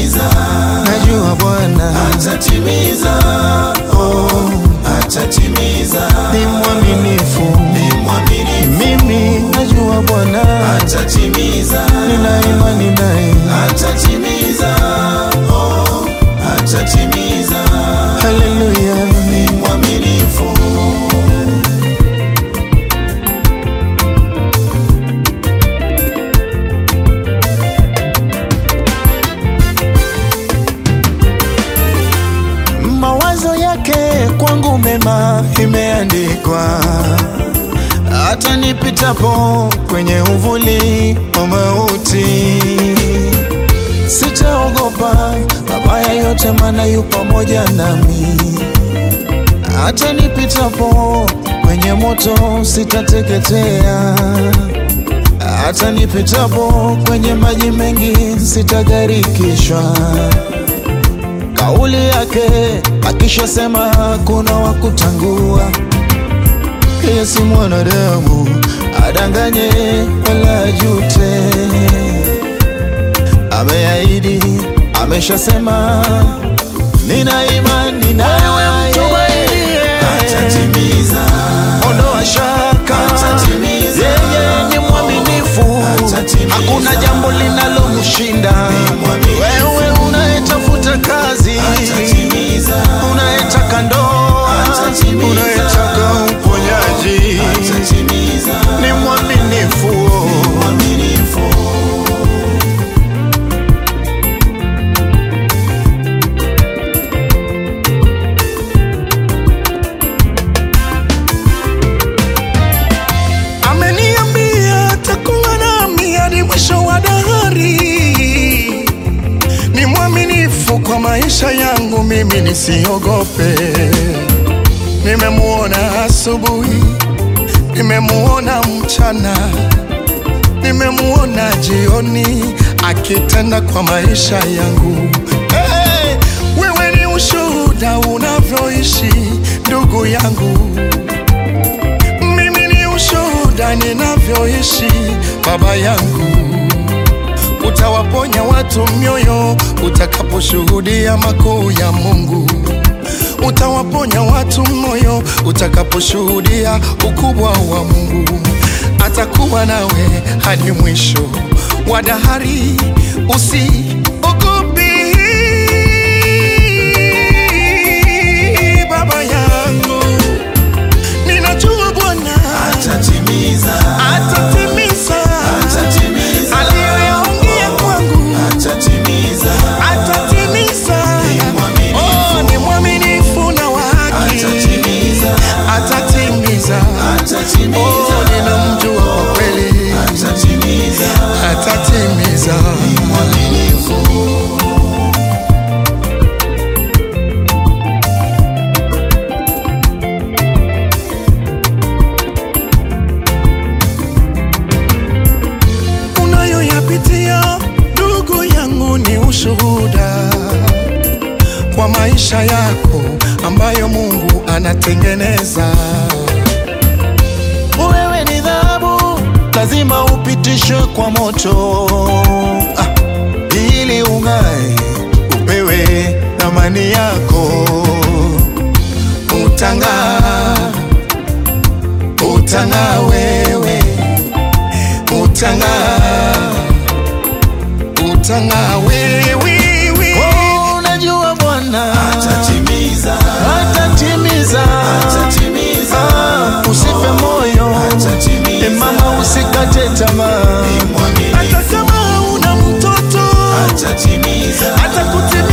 atatimiza, najua Bwana atatimiza, oh, atatimiza, ni mwaminifu. ni mwaminifu, Mimi najua Bwana, atatimiza, nina imani naye. atatimiza, oh, atatimiza, Haleluya, ni mwaminifu. mawazo yake kwangu mema imeandikwa, hata nipitapo kwenye uvuli wa mauti sitaogopa mabaya yote, maana yu pamoja nami. Hata nipitapo kwenye moto sitateketea, hata nipitapo kwenye maji mengi sitagarikishwa. Kauli yake akishasema kuna wa kutangua. Yeye si mwanadamu adanganye wala ajute. Ameahidi, ameshasema, nina imani nawe. Atatimiza, Ondoa shaka, Atatimiza. yeye ni mwaminifu, Atatimiza. hakuna jambo linalomshinda. mwaminifu. Wewe unayetafuta kazi, atatimiza, unayetaka ndoa, Atatimiza. unayetaka uponyaji, atatimiza, ni mwaminifu. mwaminifu. Ameniambia atakuwa nami hadi mwisho wa dahari. Ni mwaminifu kwa maisha yangu, mimi nisiogope. Nimemuona asubuhi, nimemuona mchana, nimemuona jioni akitenda kwa maisha yangu. Hey, wewe ni ushuhuda unavyoishi ndugu yangu mimi ni ushuhuda ninavyoishi baba yangu. Utawaponya watu mioyo utakaposhuhudia makuu ya Mungu. Utawaponya watu moyo utakaposhuhudia ukubwa wa Mungu. Atakuwa nawe hadi mwisho wa dahari. Usiogope baba yangu, ninajua Bwana Atatimiza, atatimiza atatimiza, aliyoyaongea kwangu, atatimiza, atatimiza. mwaminifu. Oh, ni mwaminifu na wa haki, Atatimiza. atatimiza. atatimiza, Oh, ninamjua kwa kweli, atatimiza, atatimiza. mwaminifu. Unayoyapitia ndugu yangu ni ushuhuda kwa maisha yako ambayo Mungu anatengeneza. Wewe ni dhahabu, lazima upitishwe kwa moto ah, ili ung'ae, upewe thamani yako. Utang'aa, utang'aa wewe, utang'aa, Utang'aa wewe, oh, unajua Bwana Atatimiza, atatimiza. atatimiza, Ah, usife moyo, Atatimiza. e mama, usikate tamaa. mwaminifu. hata kama una mtoto Atatimiza, atakutimizia